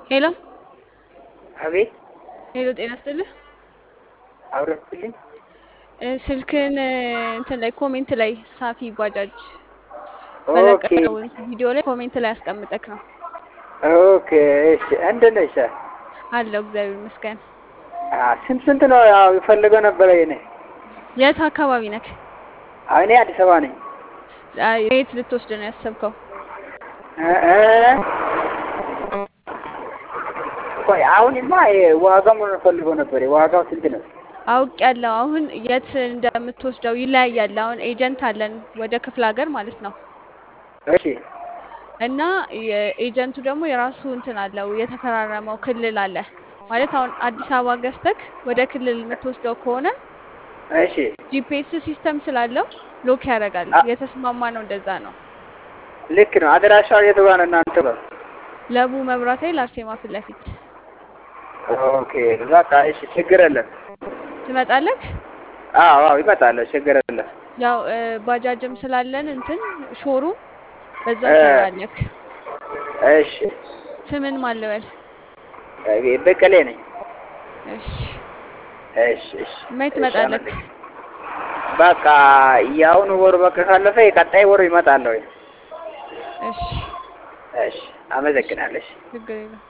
ሄሎ አቤት ሄሎ፣ ጤና ይስጥልህ። አውረድልኝ። እ፣ ስልክህን እ፣ እንትን ላይ ኮሜንት ላይ ሳፊ ባጃጅ ኦኬ በለቀቀው ቪዲዮ ላይ ኮሜንት ላይ አስቀምጠክ ነው ኦኬ። እሺ እንደት ነሽ? አለው። እግዚአብሔር ይመስገን። አ ስንት ስንት ነው? ያው የፈለገው ነበረ የኔ የት አካባቢ ነክ? አዎ፣ እኔ አዲስ አበባ ነኝ። አይ፣ የት ልትወስድ ነው ያሰብከው? እ እ ቆይ አሁንማ የ- ዋጋው ምን ፈልገው ነበር? ዋጋው ስንት ነው? አውቅ ያለው አሁን የት እንደምትወስደው ይለያያል። አሁን ኤጀንት አለን ወደ ክፍለ ሀገር ማለት ነው እሺ እና የኤጀንቱ ደግሞ የራሱ እንትን አለው የተፈራረመው ክልል አለ ማለት አሁን አዲስ አበባ ገዝተክ ወደ ክልል የምትወስደው ከሆነ እሺ ጂፒኤስ ሲስተም ስላለው ሎክ ያደርጋል። አ- የተስማማ ነው እንደዛ ነው። ልክ ነው። አድራሻው የቱ ጋር ነው እናንተ ጋር? ለቡ መብራት ኃይል አርሴማ ፊት ለፊት ኦኬ በቃ እሺ፣ ችግር የለም። ትመጣለክ። አዎ አዎ፣ ይመጣለሁ፣ ችግር የለም። ያው እ፣ ባጃጅም ስላለን እንትን ሾሩ በዛ እ ትሰራለክ። እሺ ስምን ማለበል? እ፣ በቀሌ ነኝ። እሺ እሺ እሺ መች እሺ፣ ትመጣለክ? አመሰግናለሁ። በቃ የአሁኑ ወር በቃ ካለፈ የቀጣይ ወር ይመጣለሁ። እሺ እሺ፣ አመሰግናለሁ። እሺ። ችግር የለም።